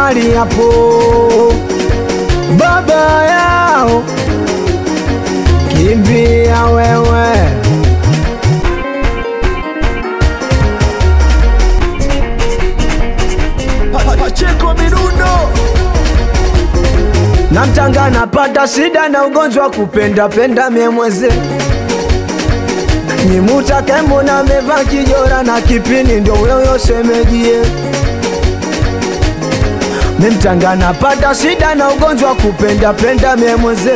mali hapo, baba yao kimbia wewe. Pacheko Mirundo Namtanga napata shida na ugonjwa wa kupenda penda memweze Nimutake mbona meva kijora na kipini ndio wewe semejie Memtanga napata shida na ugonjwa wa kupenda penda memweze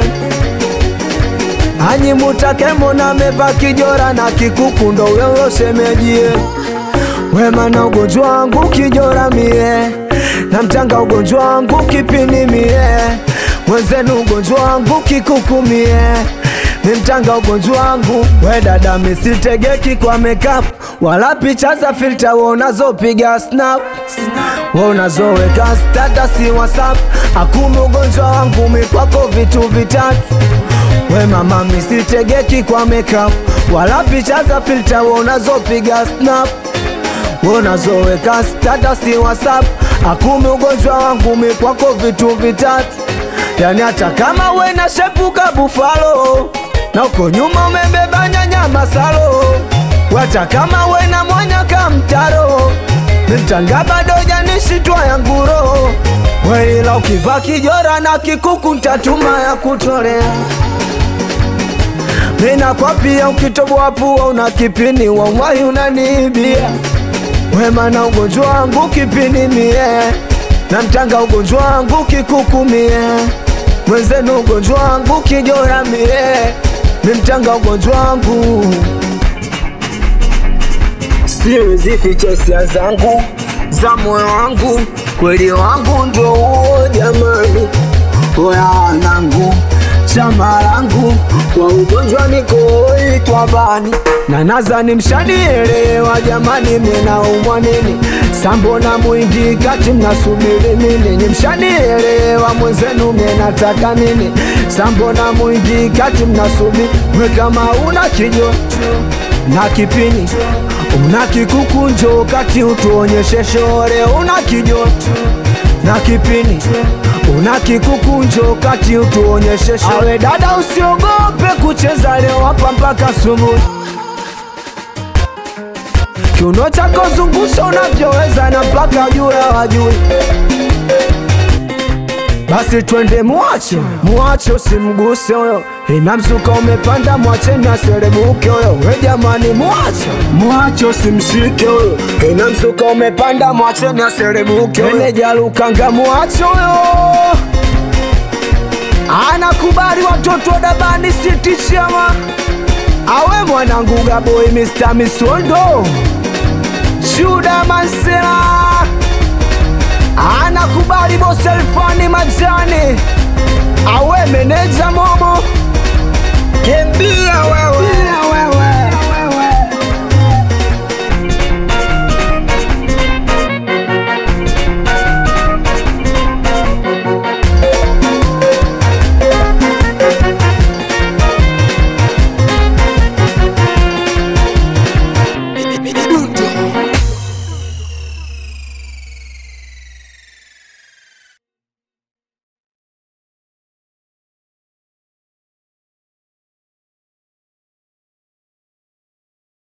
Anyimutake mbona meva kijora na kikuku ndo wewe semejie Wema na ugonjwa wangu kijora mie na mtanga ugonjwa wangu kipini mie mwenzenu ugonjwa wangu kikuku mie ni mtanga ugonjwa wangu we dada misitegeki kwa makeup wala picha za filter we unazopiga snap we unazoweka status whatsapp akumi ugonjwa wangu mikwako vitu vitatu we mama misitegeki kwa makeup wala picha za filter we unazopiga snap unazoweka status whatsapp akumi ugonjwa wangu mikwako vitu vitatu yani hata kama we na shepuka bufalo na uko nyuma umebeba nyanya masalo hata kama we na mwanya kamtaro mtanga bado janishitwa ya nguro weila ukivaa kijora na kikuku ntatuma ya kutolea mina kwa pia ukitoboa pua una kipini wawahi unaniibia wema na ugonjwa wangu kipini mie na mtanga ugonjwa wangu kikuku mie mwenzenu ugonjwa wangu kijora mie ni mtanga ugonjwa wangu siwezi ficha hisia zangu za moyo wangu kweli wangu ndo huo jamani oyanangu chama langu kwa ugonjwa nikoitwa bani na nazani mshanielewa jamani minaumwa nini sambona mwingi kati mnasubiri nini ni mshanielewa mwenzenu menataka nini sambona mwingi kati mnasubiri we kama una kijo na kipini una kikukunjo kati utuonyeshe shore una kijoto na kipini una kikukunjo kati utuonyeshe shore awe dada usiogope kucheza leo hapa mpaka asubuhi kiuno chako zungusha unavyoweza na mpaka juu ya wajui basi twende mwache mwache usimguse huyo ina msuka umepanda mwache na serebuke huyo we jamani mwache mwache usimshike huyo ina msuka umepanda mwache na serebuke meneja lukanga mwache huyo anakubali watoto wa dabani city chama awe mwanangu gaboi Mr. Misondo Shuda Mansela anakubali bosi Alfani Majani awe meneja Momo Kimbia wewe